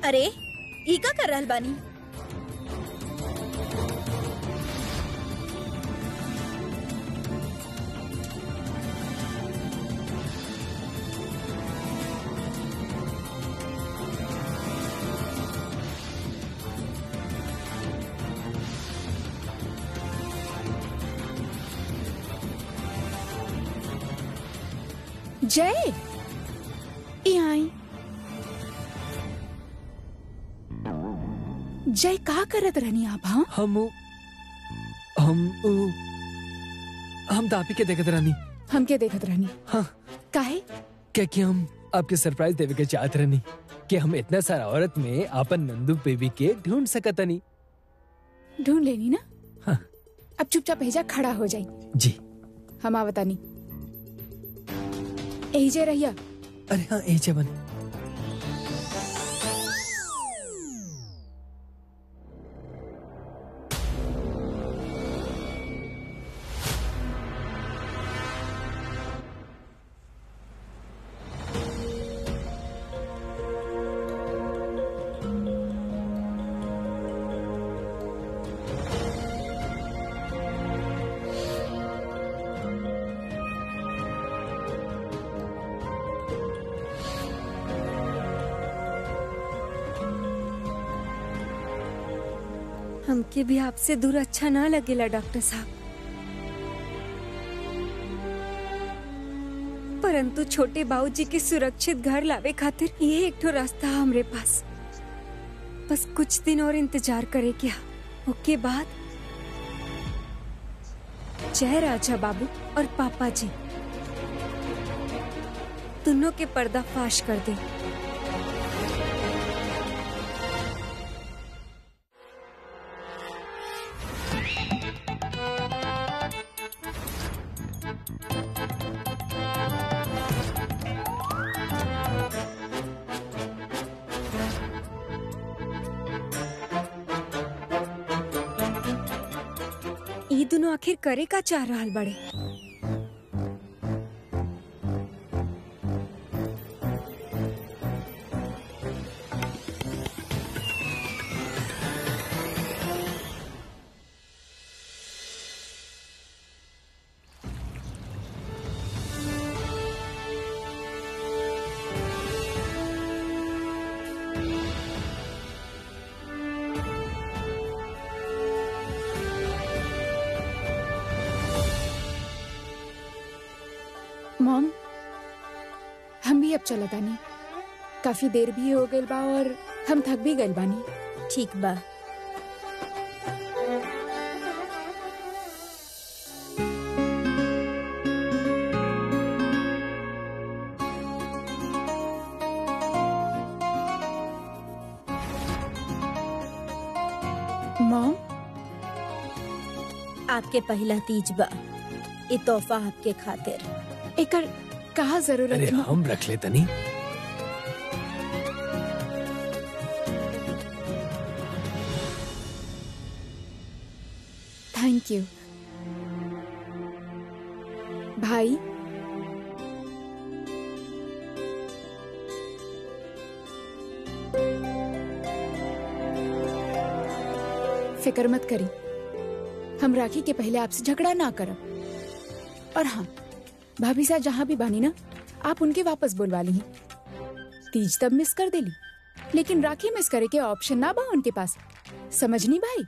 अरे ई का कर रहल बानी जय ई आई जय का करत रहनी आप हाँ हम उ- हम उ- हम दापी के देखत रहनी हमके देखत रहनी हाँ काहे क्या कि हम आपके सरप्राइज देवे के चाहत रहनी कि हम इतना सारा औरत में आपन नंदू बेबी के ढूंढ सकतनी ढूंढ लेनी ना हाँ। अब चुपचाप भेजा खड़ा हो जाई जी हम आवतानी यही जे रहिया अरे हाँ ए जवन हमके भी आपसे दूर अच्छा ना लगेला डॉक्टर साहब परंतु छोटे बाबूजी के सुरक्षित घर लावे खातिर ये एक ठो रास्ता है हमरे पास बस कुछ दिन और इंतजार करे क्या ओके बाद जय राजा बाबू और पापा जी दोनों के पर्दा फाश कर दे ई दोनों आखिर करे का चाह रहल बड़े मॉम हम भी अब चलत आनी काफी देर भी हो गइल बा और हम थक भी गइल बानी ठीक बा मॉम आपके पहला तीज बा ये तोहफा आपके खातिर एकर कहा जरूरत अरे है हम रख ले तनी थैंक यू भाई फिक्र मत करी हम राखी के पहले आपसे झगड़ा ना करब और हाँ भाभी साहब जहाँ भी बानी ना आप उनके वापस बुलवा ली तीज तब मिस कर देली लेकिन राखी मिस करे के ऑप्शन ना बा उनके पास समझनी भाई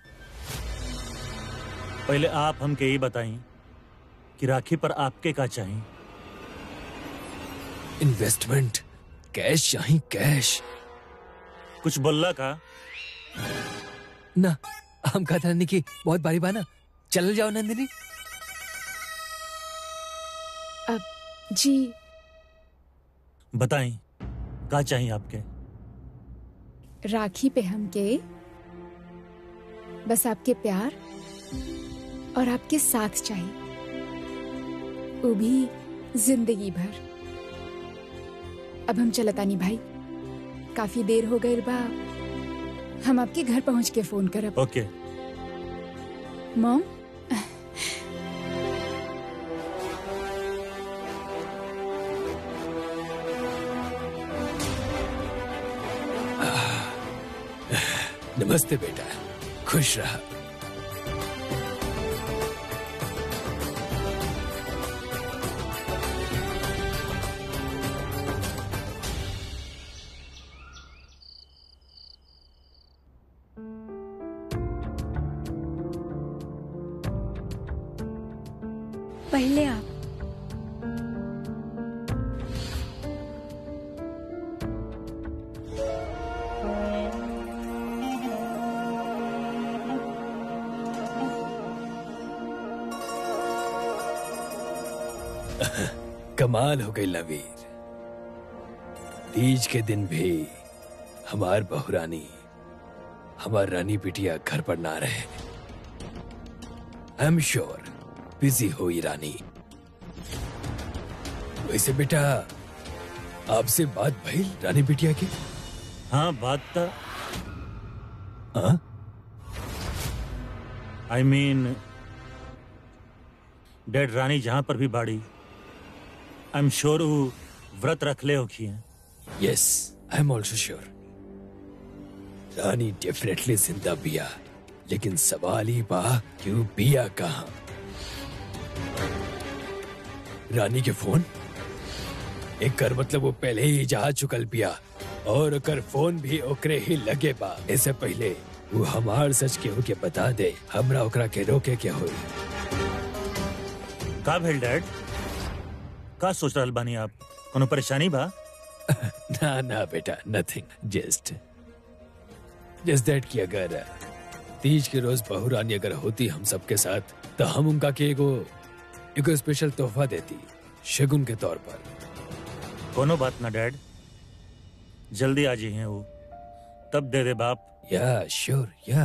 पहले आप हमके ये बताई कि राखी पर आपके का चाहिए इन्वेस्टमेंट कैश चाहिए कैश कुछ बोलला का ना हम कहते रहनी कि बहुत बारी बाना चल जाओ नंदिनी अब जी बताई का चाहिए आपके राखी पे हमके बस आपके प्यार और आपके साथ चाहिए वो भी जिंदगी भर अब हम चलतानी भाई काफी देर हो गई बा हम आपके घर पहुंच के फोन करब ओके मॉम नमस्ते बेटा खुश रहा पहले आप कमाल हो गई लवीर तीज के दिन भी हमार बहुरानी हमार रानी बिटिया घर पर ना रहे आई एम श्योर बिजी हुई रानी वैसे बेटा आपसे बात भइल रानी बिटिया की हाँ बात था हाँ आई मीन डेड रानी जहां पर भी बाड़ी आई एम श्योर वो व्रत रख ले होखी है yes I am also sure Rani definitely जिंदा बिया लेकिन सवाल ही बा क्यों बिया कहा रानी के फोन एक कर मतलब वो पहले ही जा चुकल बिया और ओकर फोन भी ओकरे ही लगे बा ऐसे पहले वो हमार सच केहू के बता दे हमरा ओकरा के रोके के होई का भेल डैड का सोच रहल बानी आप कोनो परेशानी बा ना ना बेटा नथिंग जस्ट जस्ट दैट कि अगर तीज के रोज बहू रानी अगर होती हम सबके साथ तो हम उनका के एगो एगो स्पेशल तोहफा देती शगुन के तौर पर कोनो बात ना डैड जल्दी आ जी हैं वो तब दे दे बाप या श्योर या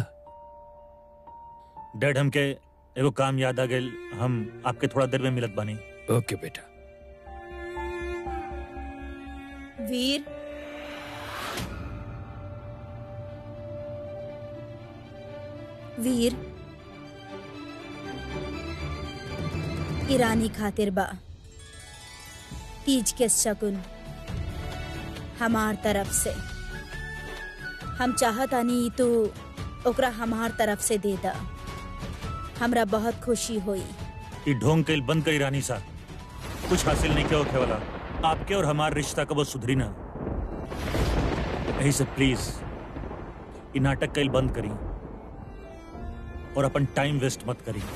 डैड हमके एगो काम याद आ गेल हम आपके थोड़ा देर में मिलत बानी ओके बेटा वीर वीर ईरानी खातिर बा तीज के शकुन हमार तरफ से हम चाहतानी तू ओकरा हमार तरफ से दे दा हमरा बहुत खुशी हुई ये ढोंग कैल बंद करी रानी सा कुछ हासिल नहीं किया होखे वाला आपके और हमार रिश्ता कब सुधरी ना यही से प्लीज ये नाटक कैल बंद करी और अपन टाइम वेस्ट मत करी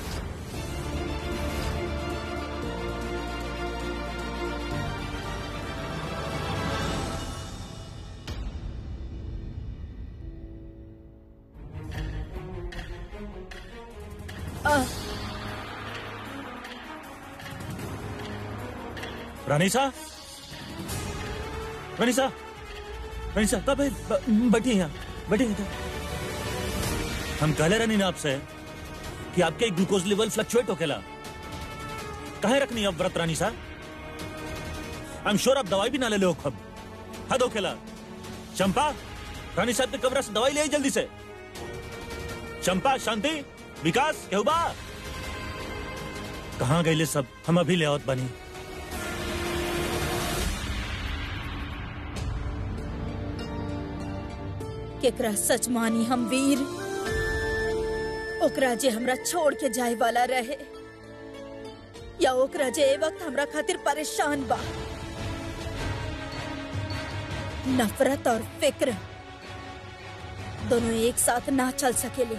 रानीसा रानीसा रानीसा कब है ब- बैठिए यहाँ बैठिए इधर हम कहले रहनी ना आपसे कि आपके ग्लूकोज लेवल फ्लक्चुएट होकेला कहे रखनी अब व्रत रानी सा आई एम श्योर आप दवाई भी ना ले लो खब हद होकेला चंपा रानी साहब के कमरा से दवाई ले आई जल्दी से चंपा शांति विकास केहुबा कहाँ गए सब हम अभी ले आवत बनी केकरा सच मानी हम वीर ओकरा जे हमरा छोड़ के जाए वाला रहे या ओकरा जे ए वक्त हमरा खातिर परेशान बा नफरत और फिक्र दोनों एक साथ ना चल सकेले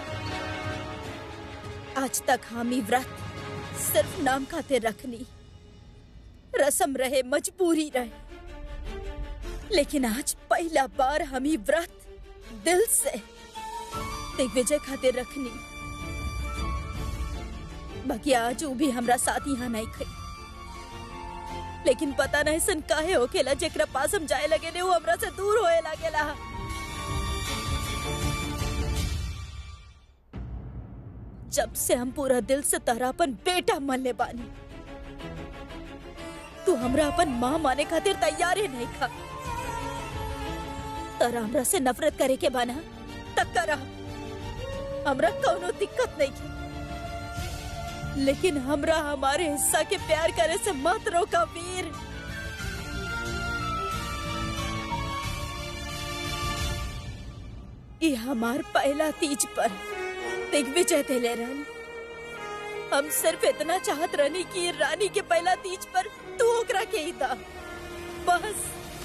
आज तक हम ई व्रत सिर्फ नाम खातिर रखनी रसम रहे मजबूरी रहे लेकिन आज पहला बार हम ही व्रत दिल से दिग्विजय खातिर रखनी बाकी आज ऊ भी हमरा साथ यहाँ नहीं खई लेकिन पता नहीं सन काहे होखेला जेकरा पास हम जाए लगे ने वो हमरा से दूर होए लागेला जब से हम पूरा दिल से तहरा अपन बेटा मानले बानी तू हमरा अपन माँ माने खातिर तैयार ही नहीं खा तोरा हमरा से नफरत करे के बाना तक करा हमरा कोनो दिक्कत नहीं की लेकिन हमरा हमारे हिस्सा के प्यार करे से मत रोका वीर ये हमार पहला तीज पर दिग्विजय दिले रहन हम सिर्फ इतना चाहत रहनी कि रानी के पहला तीज पर तू ओकरा के ही था बस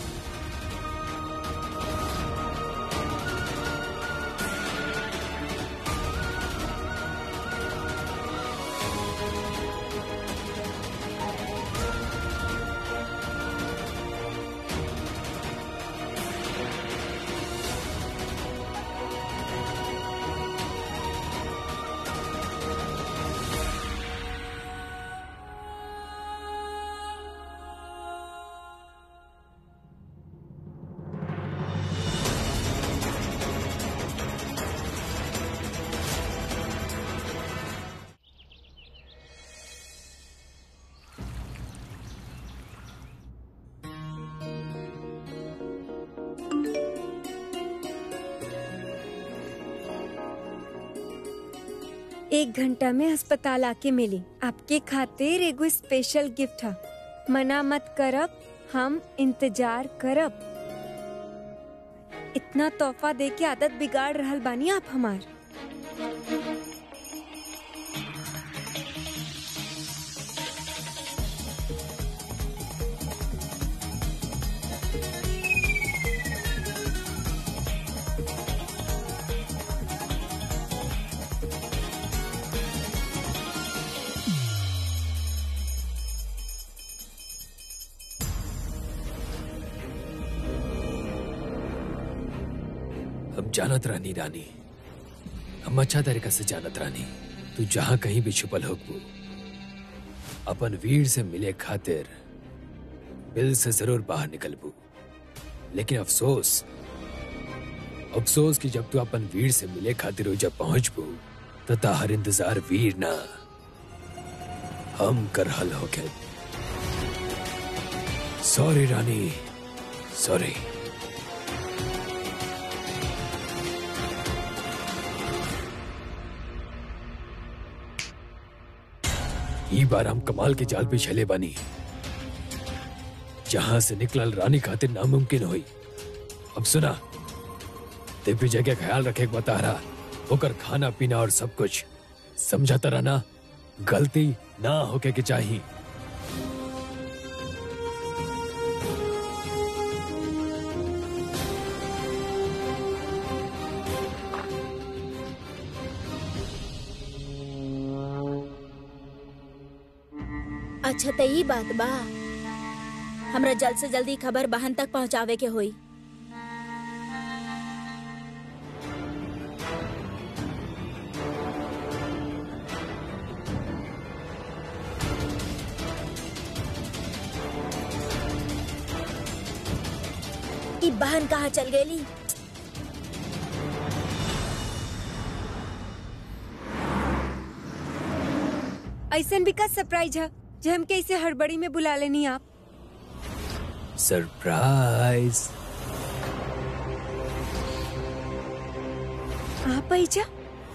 एक घंटा में अस्पताल आके मिली आपके खातिर एगो स्पेशल गिफ्ट है मना मत करब हम इंतजार करब इतना तोहफा दे के आदत बिगाड़ रहल बानी आप हमार हम जानत रानी रानी हम अच्छा तरीका से जानत रानी तू जहां कहीं भी छुपल होकबू अपन वीर से मिले खातिर बिल से जरूर बाहर निकलबू लेकिन अफसोस अफसोस कि जब तू अपन वीर से मिले खातिर हो जब पहुंचबू तो ताहर इंतजार वीर ना हम कर हल हो गए सॉरी रानी सॉरी ई बार हम कमाल के जाल पे छले बानी जहां से निकलल रानी खातिर नामुमकिन हुई अब सुना दिग्विजय के ख्याल रखे के बता रहा होकर खाना पीना और सब कुछ समझाता रहना गलती ना होके के चाहिए अच्छा त ई बात बा हमरा जल्द से जल्दी खबर बहन तक पहुंचावे के होई ई बहन कहाँ चल गेली ऐसा भी का सरप्राइज है जो हम कैसे हड़बड़ी में बुला लेनी आप सरप्राइज आप ऐजा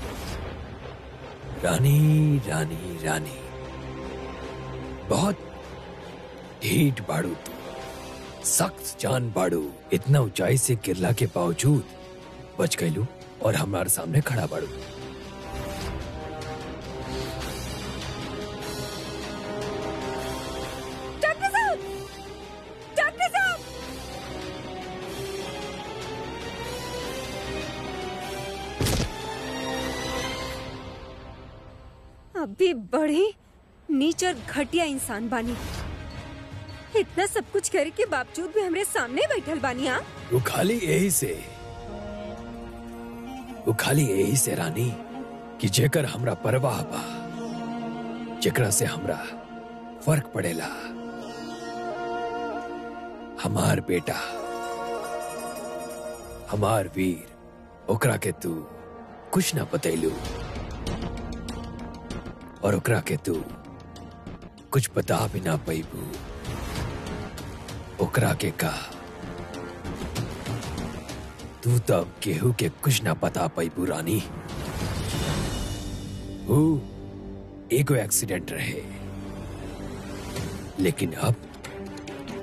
रानी रानी रानी बहुत ढीठ बाड़ू तू सख्त जान बाड़ू इतना ऊंचाई से गिरला के बावजूद बच गईलू और हमारे सामने खड़ा बाड़ू डॉक्टर साहब डॉक्टर साहब अभी बड़ी नीच और घटिया इंसान बानी इतना सब कुछ करे के बावजूद भी हमरे सामने बैठल बानी आप वो खाली यही से वो खाली यही से रानी कि जेकर हमरा परवाह बा जेकरा से हमरा फर्क पड़ेला हमार बेटा हमार वीर ओकरा के तू कुछ ना बतैलू और ओकरा के तू कुछ बता भी ना पैबू ओकरा के का तू तब केहू के कुछ ना बता पैबू रानी वो एगो एक्सीडेंट रहे लेकिन अब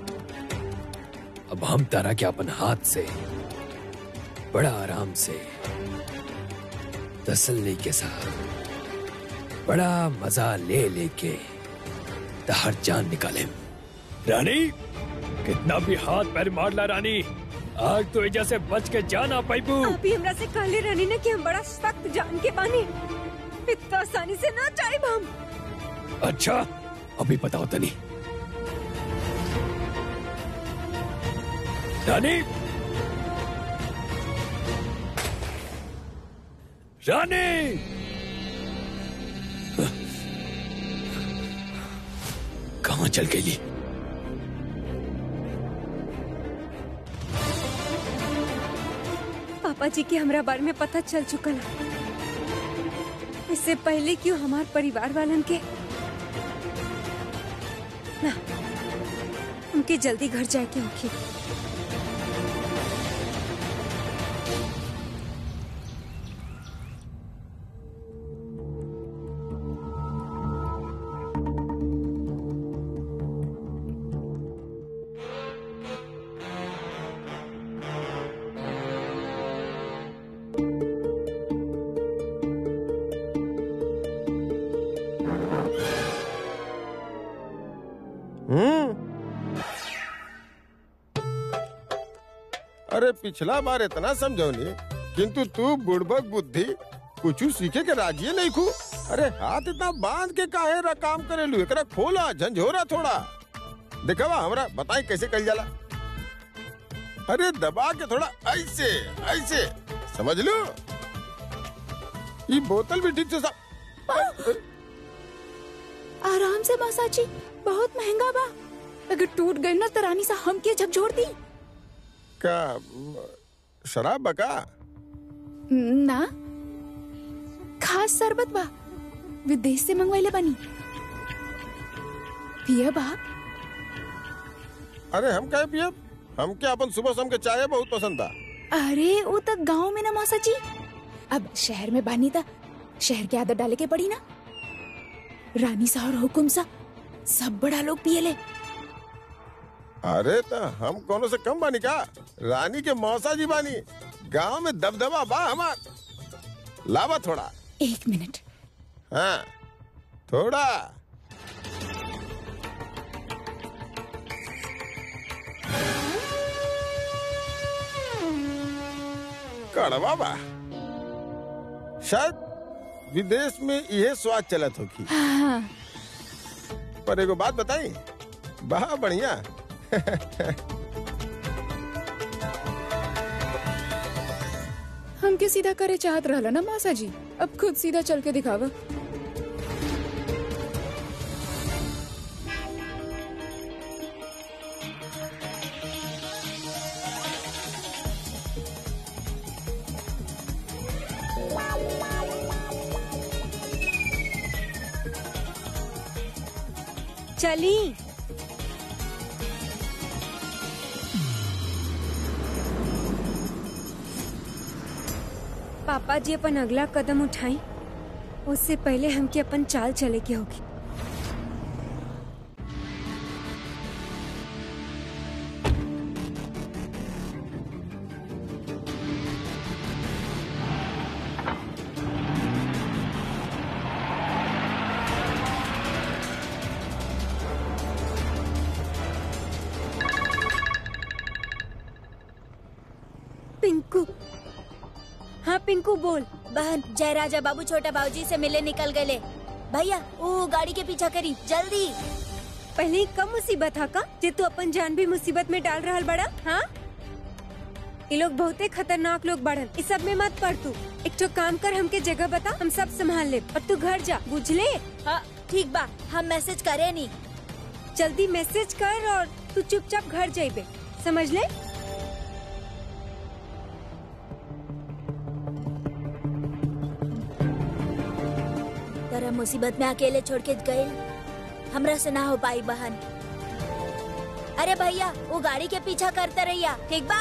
अब हम तारा के अपन हाथ से बड़ा आराम से तसल्ली के साथ बड़ा मजा ले लेके तहर जान निकाले रानी कितना भी हाथ पैर मार ला रानी आज तो एजा से बच के जाना पाइबू अभी हमरा से कहले रहनी ना कि हम बड़ा सख्त जान के बानी इतना आसानी से ना चाहे हम अच्छा अभी बताओ तनी रानी रानी कहाँ चल गई पापा जी के हमरा बारे में पता चल चुकल है। इससे पहले क्यों हमार परिवार वालन के ना उनके जल्दी घर जाए के होखी हम्म अरे पिछला बार इतना समझौनी किंतु तू बुड़बक बुद्धि कुछ सीखे के राजी नहीं खू अरे हाथ इतना बांध के काहे रा काम करेलू एकरा खोला झंझोरा थोड़ा देखवा हमरा बताई कैसे कल जाला अरे दबा के थोड़ा ऐसे ऐसे समझ लो ये बोतल भी ठीक से सा आराम से मासाची बहुत महंगा बा अगर टूट गई ना तो रानी सा हम के झकझोर दी का म, शराब बका ना खास शरबत बा विदेश से मंगवाइले बनी पिया बा अरे हम कहे पियब हम क्या अपन सुबह शाम के चाय बहुत पसंद था अरे वो तो गांव में ना मौसा जी अब शहर में बानी था शहर की आदत डाले के पड़ी ना रानी सा और हुकुम सा सब बड़ा लोग पिए ले अरे तो हम कोनो से कम बानी का रानी के मौसा जी बानी गांव में दबदबा बा हमार लावा थोड़ा एक मिनट हाँ थोड़ा कड़वा बा शायद विदेश में यह स्वाद चलत होगी हाँ पर एगो बात बताई बहा बढ़िया हमके सीधा करे चाहत रहला ना मासा जी अब खुद सीधा चल के दिखावा चली पापा जी अपन अगला कदम उठाई उससे पहले हमके अपन चाल चले के होगी पिंकू हाँ पिंकू बोल बहन जय राजा बाबू छोटा बाबूजी से मिले निकल गए भैया वो गाड़ी के पीछा करी जल्दी पहले ही कम मुसीबत हा का जे तू अपन जान भी मुसीबत में डाल रहल बड़ा हाँ ये लोग बहुते खतरनाक लोग बढ़न इस सब में मत पड़ तू एक तो काम कर हमके जगह बता हम सब संभाल ले और तू घर जा बुझले हाँ ठीक बा हम मैसेज करे नहीं जल्दी मैसेज कर और तू चुपचाप घर जाइबे समझ ले तेरा मुसीबत में अकेले छोड़ के गए हमरा से ना हो पाई बहन अरे भैया वो गाड़ी के पीछा करते रहिया ठीक बा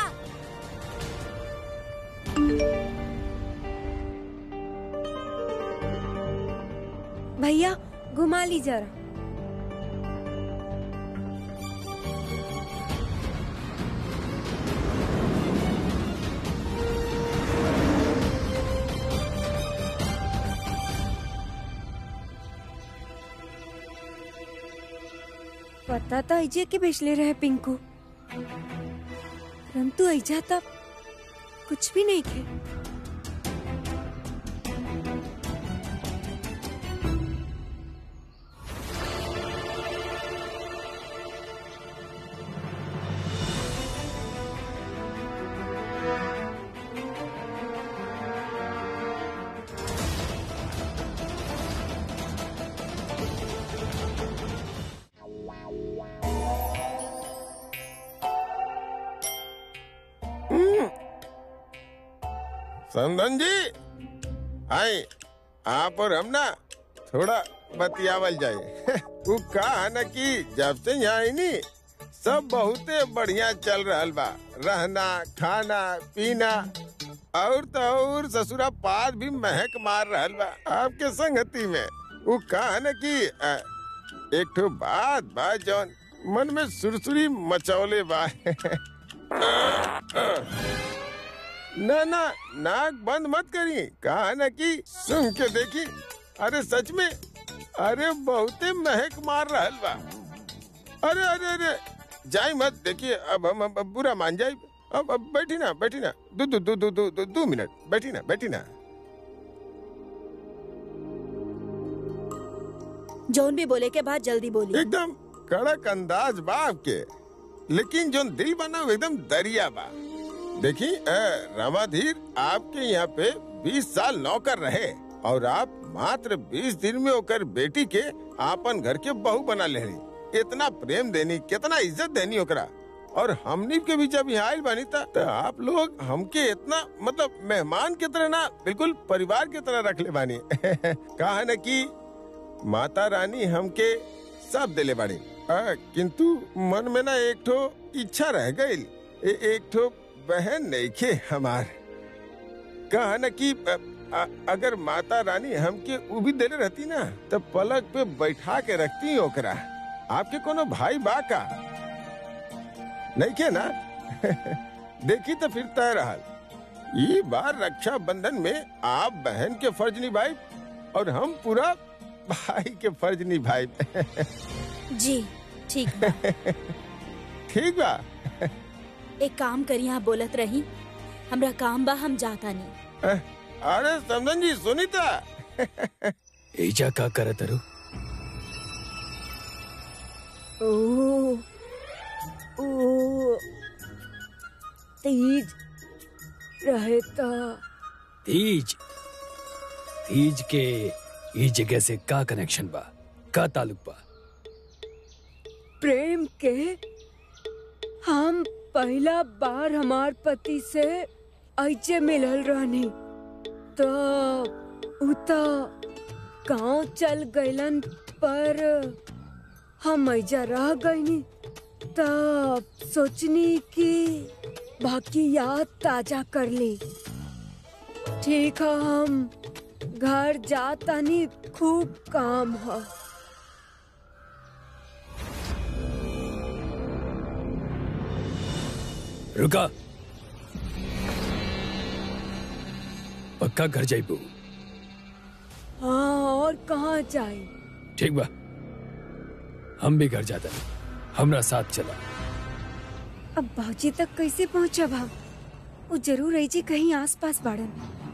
भैया घुमा ली जरा पता तो ऐजे के बेचले रहे पिंकू परंतु ऐजा तब कुछ भी नहीं थे समधन जी आई आप और हम ना थोड़ा बतियावल जाए वो कहा न कि जब से यहाँ आई नी सब बहुते बढ़िया चल रहल बा रहना खाना पीना और तो और ससुरा पाद भी महक मार रहल बा आपके संगति में वो कहा न कि अ, एक ठो बात बा जौन मन में सुरसुरी मचौले बा ना ना नाक बंद मत करी कहा ना कि सुन के देखी अरे सच में अरे बहुते महक मार रहल बा अरे अरे अरे जाई मत देखिए अब हम अब, अब बुरा मान जाई अब अब बैठी ना बैठी ना दो दो दो दो दो दो, दो मिनट बैठी ना बैठी ना जौन भी बोले के बाद जल्दी बोली एकदम कड़क अंदाज बा आपके लेकिन जो दिल बना वो एकदम दरिया बा देखी रामाधीर आपके यहाँ पे 20 साल नौकर रहे और आप मात्र 20 दिन में होकर बेटी के आपन घर के बहू बना ले रही इतना प्रेम देनी कितना इज्जत देनी ओकरा और हमनी के भी जब यहाँ आयल बनी था तो आप लोग हमके इतना मतलब मेहमान की तरह ना बिल्कुल परिवार की तरह रख ले बानी कहा न कि माता रानी हमके सब दिले बाड़ी आ, किंतु मन में ना एक ठो इच्छा रह गई ए, एक ठो बहन नहीं खे हमार कहा न कि अ, अ, अगर माता रानी हमके उ भी दिले रहती ना तो पलक पे बैठा के रखती ओकरा आपके कोनो भाई बा का नहीं के ना देखी तो फिर तय रहल ये बार रक्षा बंधन में आप बहन के फर्ज निभाई और हम पूरा भाई के फर्ज निभाई जी ठीक बा ठीक बा एक काम करी यहाँ बोलत रही हमरा काम बा हम जाता नहीं अरे समझन जी सुनी था एजा का करत अरु ओ ओ तेज रहे तो तीज तीज के ई जगह से का कनेक्शन बा का ताल्लुक बा प्रेम के हम पहला बार हमार पति से ऐसे मिलल रहनी तो उता गांव चल गइलन पर हम ऐजा रह गईनी तब सोचनी कि बाकी याद ताजा कर ली ठीक है हम घर जातानी खूब काम है रुका पक्का घर जाइबू हाँ और कहाँ जाए ठीक बा हम भी घर जाता हमरा साथ चला अब बाजी तक कैसे पहुँचब हम वो जरूर रही जी कहीं आसपास बाड़न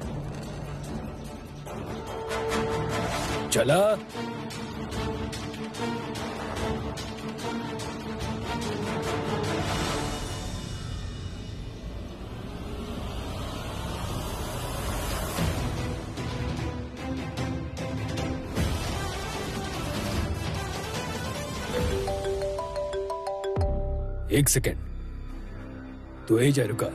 चला एक सेकेंड तू ए जा रुका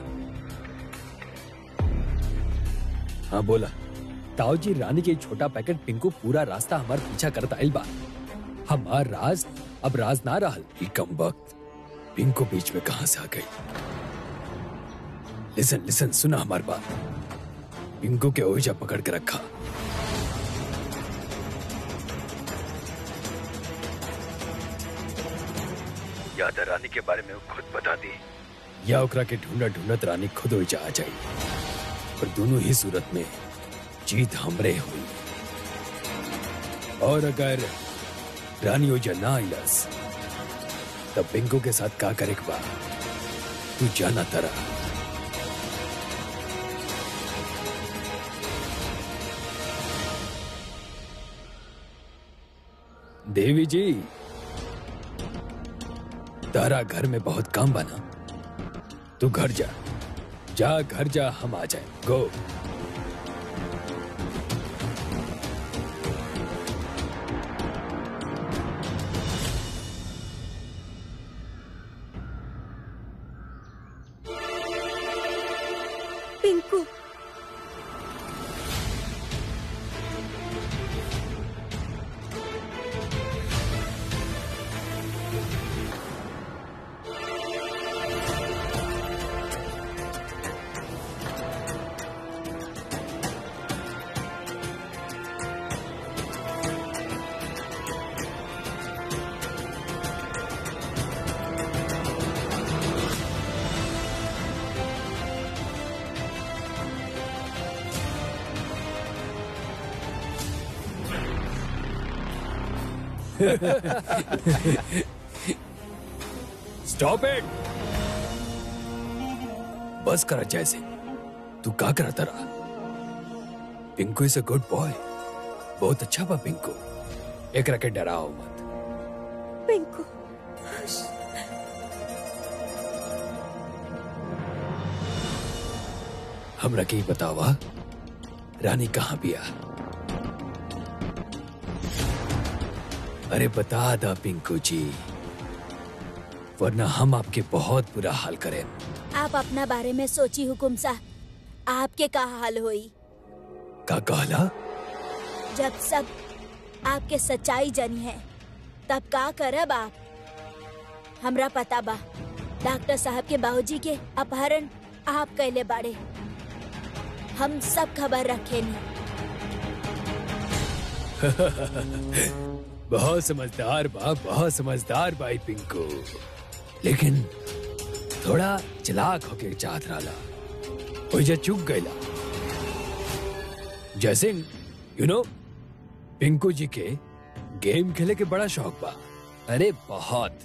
हाँ बोला ताऊजी रानी के छोटा पैकेट पिंकू पूरा रास्ता हमार पीछा करता आइल बा हमार राज अब राज ना रहल ई कम वक्त पिंकू बीच में कहां से आ गई लिसन लिसन सुना हमार बात पिंकू के ओझा पकड़ के रखा याद है रानी के बारे में वो खुद बता दी या ओकरा के ढूंढा ढूंढत रानी खुद ओझा आ जाई पर दोनों ही सूरत में जीत हमरे हुई और अगर रानी ओझा ना आइलस तब पिंकू के साथ का करे के बा तू जाना तरा देवी जी तारा घर में बहुत काम बना तू घर जा जा घर जा हम आ जाए गो पिंकू स्टॉप इट बस करा जैसे तू का करा तरा Pinku is a good boy बहुत अच्छा बा पिंकू एक रखे डराओ मत पिंकू हमरा के ही बतावा रानी कहाँ बिया अरे बता दा पिंकू जी वरना हम आपके बहुत बुरा हाल करें आप अपना बारे में सोची हुकुम सा आपके का हाल होई का कहला जब सब आपके सच्चाई जनी है तब का करब आप हमरा पता बा डॉक्टर साहब के बाबूजी के अपहरण आप कैले बाड़े हम सब खबर रखे नी बहुत समझदार बा बहुत समझदार बाई पिंकू लेकिन थोड़ा चलाक होके चाहत रहा ओइजा चुक गईला जैसे यू नो पिंकू जी के गेम खेले के बड़ा शौक बा अरे बहुत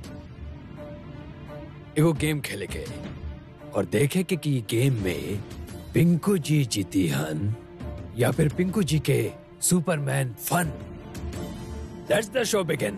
एगो गेम खेले के और देखे के कि गेम में पिंकू जी जीती हन या फिर पिंकू जी के Superman fun Let's the show begin.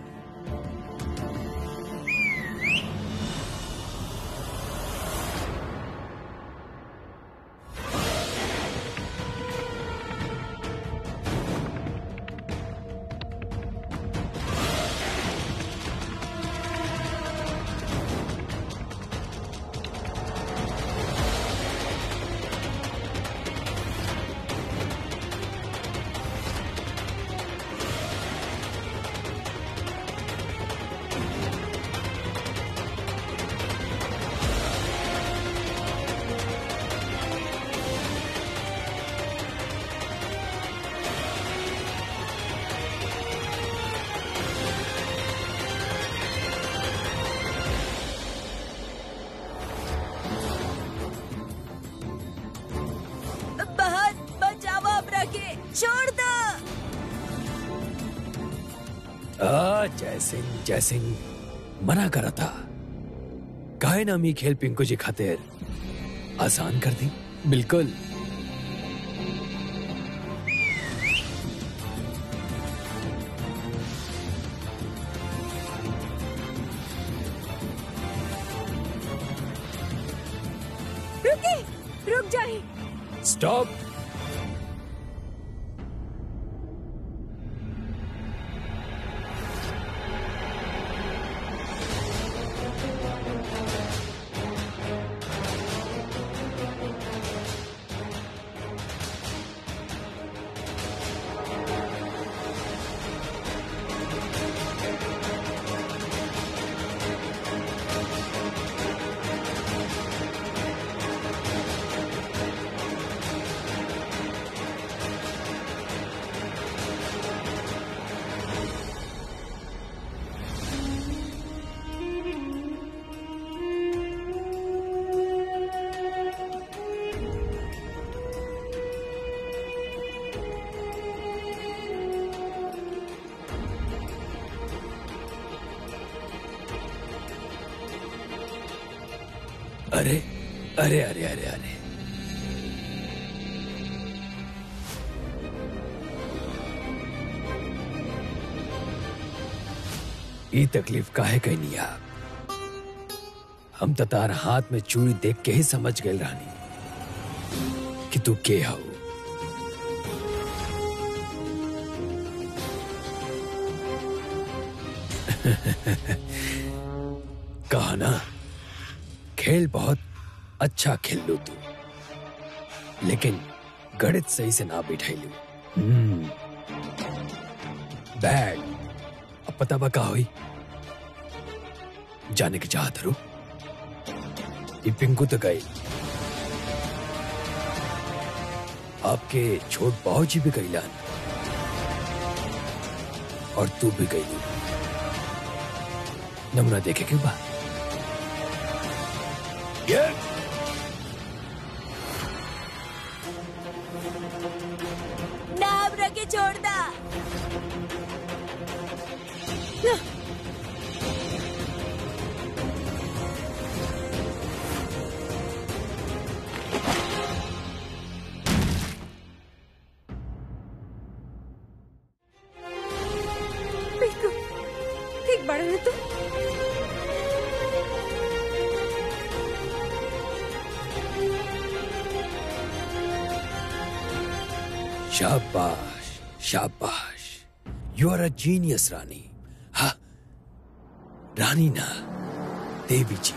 बाहर बचाओ हमरा के छोड़ दो आ, जय सिंह जय सिंह मना करा था काहे ना मी खेल पिंकू जी खातिर आसान कर दी बिल्कुल रुके रुक जाए स्टॉप अरे अरे अरे अरे अरे ई तकलीफ काहे कहनी आप हम तो तार हाथ में चूड़ी देख के ही समझ गए रानी कि तू के हो कहा ना खेल बहुत अच्छा खेल लो तू लेकिन गणित सही से ना बैठाई लो हम्म बैड अब पता बा का हुई जाने की चाहत रो ये पिंकू तो गई आपके छोट बाबू जी भी गईलान और तू भी गई नमूना देखे क्यों बा ये नाम रखे छोड़ दा पिंकू ठीक बड़ा है तू शाबाश शाबाश यू आर अ जीनियस रानी हा रानी ना देवी जी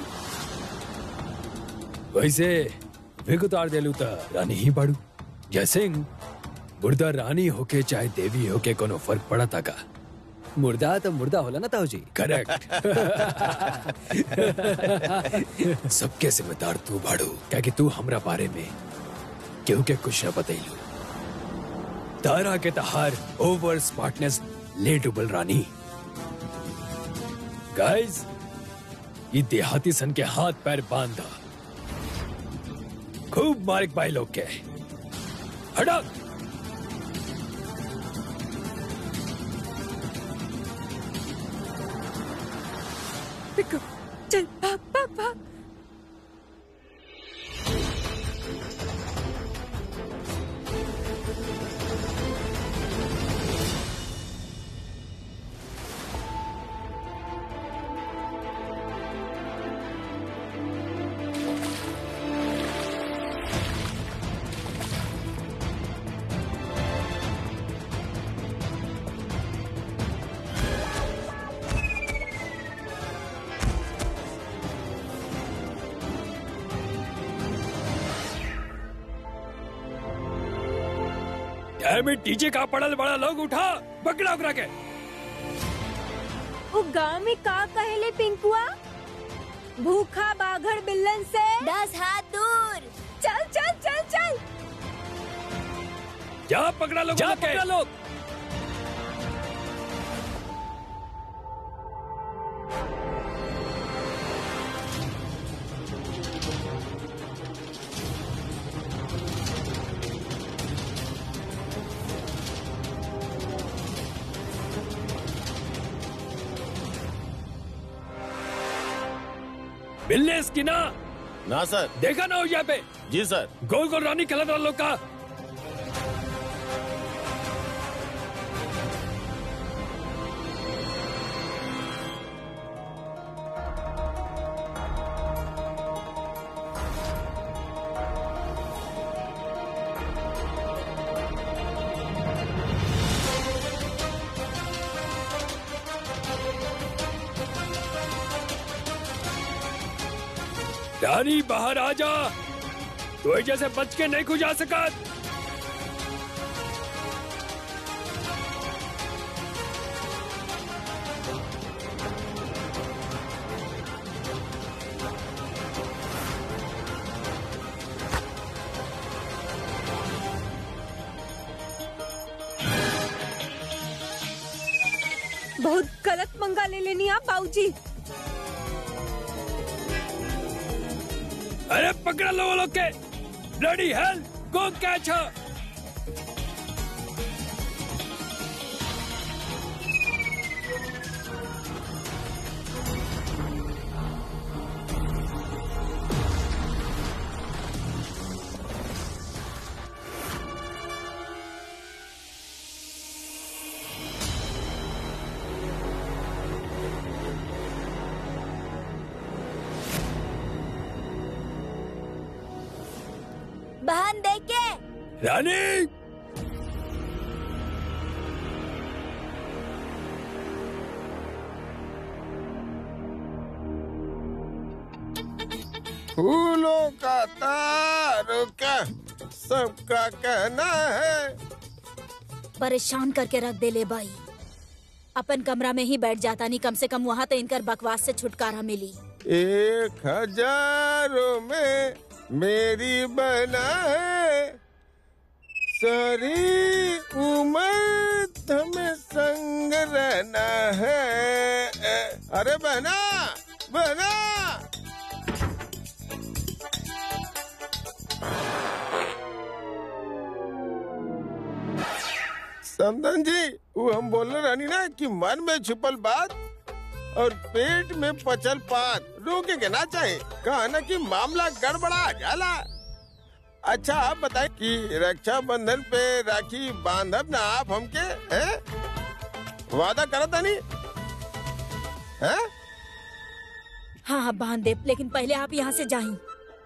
वैसे विग उतार देलू त रानी ही बाड़ू जैसे मुर्दा रानी होके चाहे देवी होके कोनो फर्क पड़ा था का मुर्दा तो मुर्दा होला ना ताऊ जी करेक्ट सबके जिम्मेदार तू बाड़ू क्या कि तू हमरा बारे में केहू के कुछ न बतैलू तारा के तहार ओवर स्मार्टनेस ले डुबल रानी गाइस ये देहाती सन के हाथ पैर बांधा खूब मारिक भाई लोग के हटा पिंकू चल भाग भाग भाग में डीजे का पड़ल बड़ा लोग उठा पकड़ा उकरा के वो गांव में का कहेले पिंकुआ भूखा बाघर बिल्लन से दस हाथ दूर चल चल चल चल जा पकड़ा लोग जा के पकड़ा लोग मिलने इसकी ना ना सर देखा ना हो यहाँ पे जी सर गोल गोल रानी खेलत रहा लोग का रानी बाहर आ जा तो जैसे बच के नहीं खुजा सका बहुत गलत पंगा ले लेनी आप बाबूजी अरे पकड़ा लो वो लोग के ब्लडी हेल गो कैच हर रानी फूलों का तारों का सबका कहना है परेशान करके रख दे ले बाई अपन कमरा में ही बैठ जाता नहीं कम से कम वहाँ तो इनकर बकवास से छुटकारा मिली एक हजारों में मेरी बना है सारी उम्र हमें संग रहना है अरे बहना बहना समदन जी वो हम बोलने रानी ना कि मन में छुपल बात और पेट में पचल पात रोके के ना चाहे कहा ना कि मामला गड़बड़ा जाला अच्छा आप बताए कि रक्षा बंधन पे राखी बांधब ना आप हमके हैं वादा करता नहीं हैं हाँ हाँ बांध दे लेकिन पहले आप यहाँ से जाई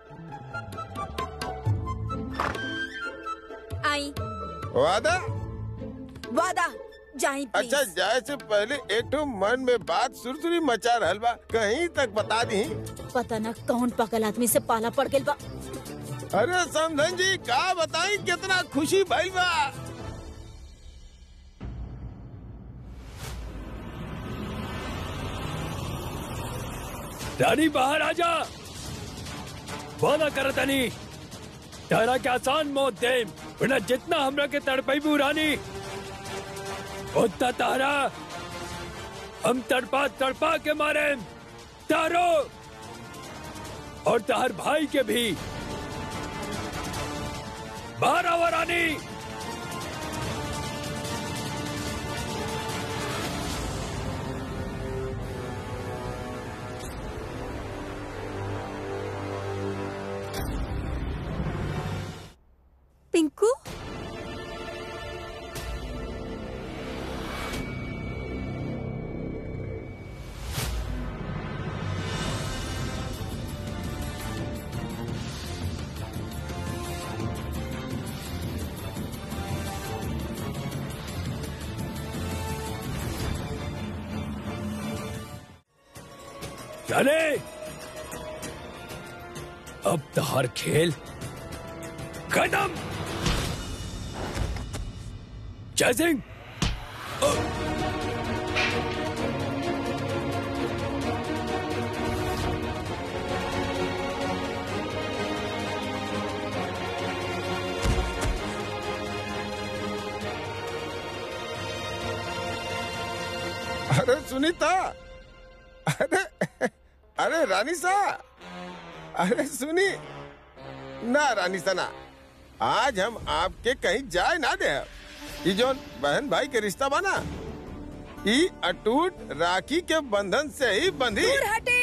आई वादा वादा जाई प्लीज अच्छा जाए से पहले एक तो मन में बात सुरसुरी मचा रहल बा कहीं तक बता दी पता न कौन पकल आदमी से पाला पड़ गइल बा अरे समधन जी का बताई कितना खुशी भइल बा रानी बाहर आ जा वादा कर तनी तारा के आसान मौत दे वरना जितना हमरा के तड़पैबू रानी उतना तारा हम तड़पा तड़पा के मारे तारो और तार भाई के भी बाहर आवा रानी पिंकू चले अब तहार खेल खत्म जय सिंह अरे सुनीता अरे अरे रानी सा अरे सुनी ना रानी सा ना आज हम आपके कहीं जाए ना दे ई जो बहन भाई के रिश्ता बना ई अटूट राखी के बंधन से ही बंधी दूर हटे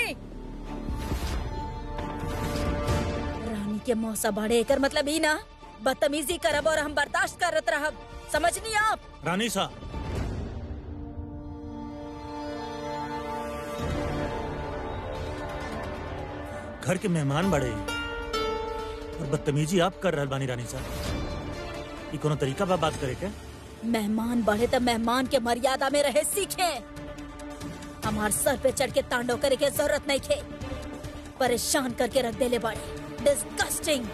रानी के मौसा बढ़े एकर मतलब ही ना बदतमीजी करब और हम बर्दाश्त करत रहब समझनी आप रानी सा घर के मेहमान बड़े और बदतमीजी आप कर रहल बानी रानी सा ई कोनो तरीका बा बात करे के मेहमान बढ़े तो मेहमान के मर्यादा में रहे सीखे हमार सर पे चढ़ के तांडव करे के जरूरत नहीं थे परेशान करके रख देले बड़े डिस्गस्टिंग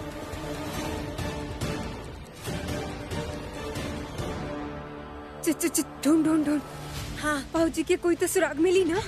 च- च- च- ढूंढ ढूंढ ढूंढ हाँ बाबूजी के कोई तो सुराग मिली ना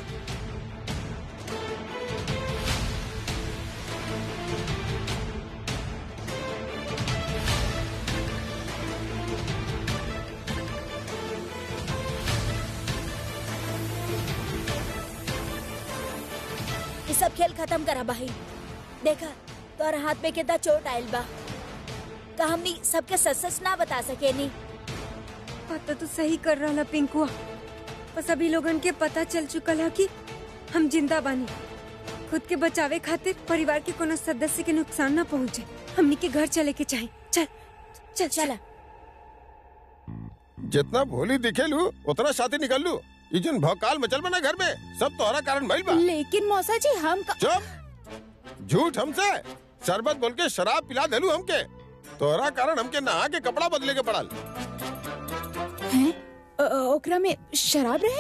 ये सब खेल खत्म करा भाई देखा तोर हाथ में कितना चोट आयल बा का हमनी सबके सच सच ना बता सके नी पता तो सही कर रहा पिंकुआ बस अभी लोगन के पता चल चुकल है कि हम जिंदा बानी खुद के बचावे खातिर परिवार के कोनो सदस्य के नुकसान न पहुंचे हमनी के घर चले के चाहे चल चल चला जितना भोली दिखेलू उतना साथी निकल लू ई जन भौकाल मचल बना घर में सब तोहरा कारण भइल बा लेकिन मौसा जी हम का... चुप झूठ हमसे शरबत बोल के शराब पिला देलू हमके तोहरा कारण हमके नहा के कपड़ा बदले के पड़ल हैं अ, अ, ओकरा में शराब रहे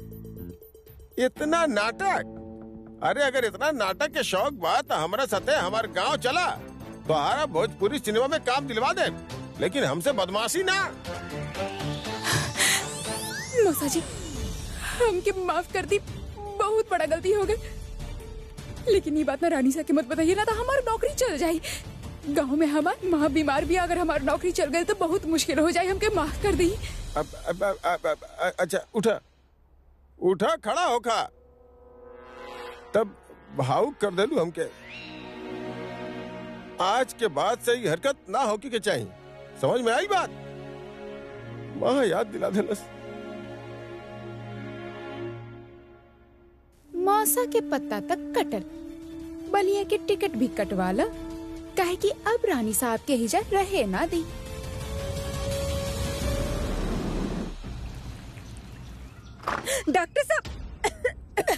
इतना नाटक अरे अगर इतना नाटक के शौक बा तो हमारा सते हमारे गांव चला तोहरा भोजपुरी सिनेमा में काम दिलवा दे लेकिन हमसे बदमाशी ना मौसा जी हमके माफ कर दी बहुत बड़ा गलती हो गई लेकिन ये बात ना रानी सा के मत बताइए ना तो हमारी नौकरी चल जाए गांव में हमार माँ बीमार भी है, अगर हमारी नौकरी चल गई तो बहुत मुश्किल हो जाए हमके माफ कर दी अब, अब, अब, अब, अब, अ- अच्छा उठा उठा खड़ा होखा तब भावुक कर देलू हमके आज के बाद से ये हरकत ना होकी के चाहिए समझ में आई बात माँ याद दिला देलस मौसा के पत्ता तक कटल बलिया के टिकट भी कटवा ला काहे कि अब रानी साहब के हिजा रहे ना दी डॉक्टर साहब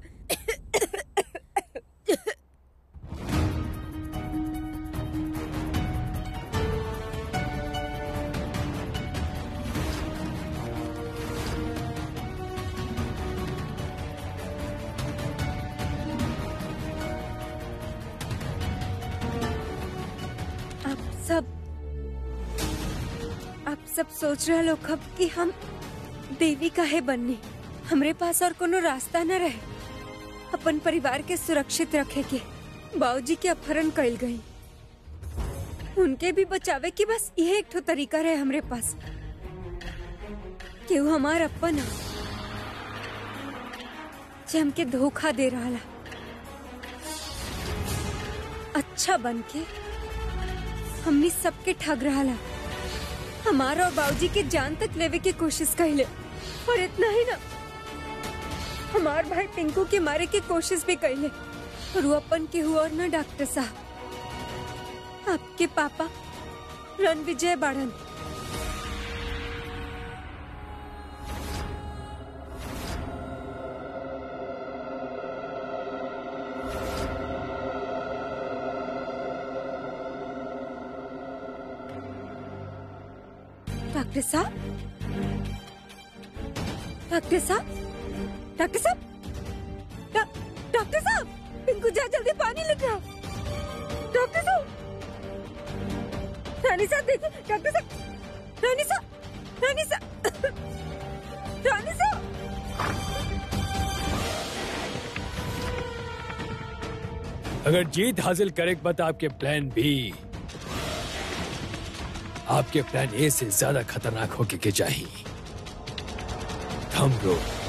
आप सब आप सब सोच रहे लोग अब कि हम देवी काहे बनने हमरे पास और कोनो रास्ता न रहे अपन परिवार के सुरक्षित रखे के बाबूजी के अपहरण कइल गई उनके भी बचावे की बस यह एक ठो तरीका रहे हमरे पास केहू हमार अपन ह जे हमके धोखा दे रहा अच्छा बन के हमनी सबके ठग रहा हमारा और बाबूजी के जान तक लेवे के कोशिश कैले और इतना ही ना हमार भाई पिंकू के मारे के कोशिश भी कैले और वो अपन के हुआ और ना डॉक्टर साहब आपके पापा रण विजय बाड़न डॉक्टर साहब डॉक्टर साहब डॉक्टर साहब डॉ- डॉक्टर साहब पिंकू जा जल्दी पानी लेके आओ डॉक्टर साहब रानी साहब देखिए डॉक्टर साहब रानी साहब रानी साहब रानी साहब अगर जीत हासिल करे के बाद आपके प्लान बी आपके प्लान ए से ज्यादा खतरनाक होके के चाहिए थम रोड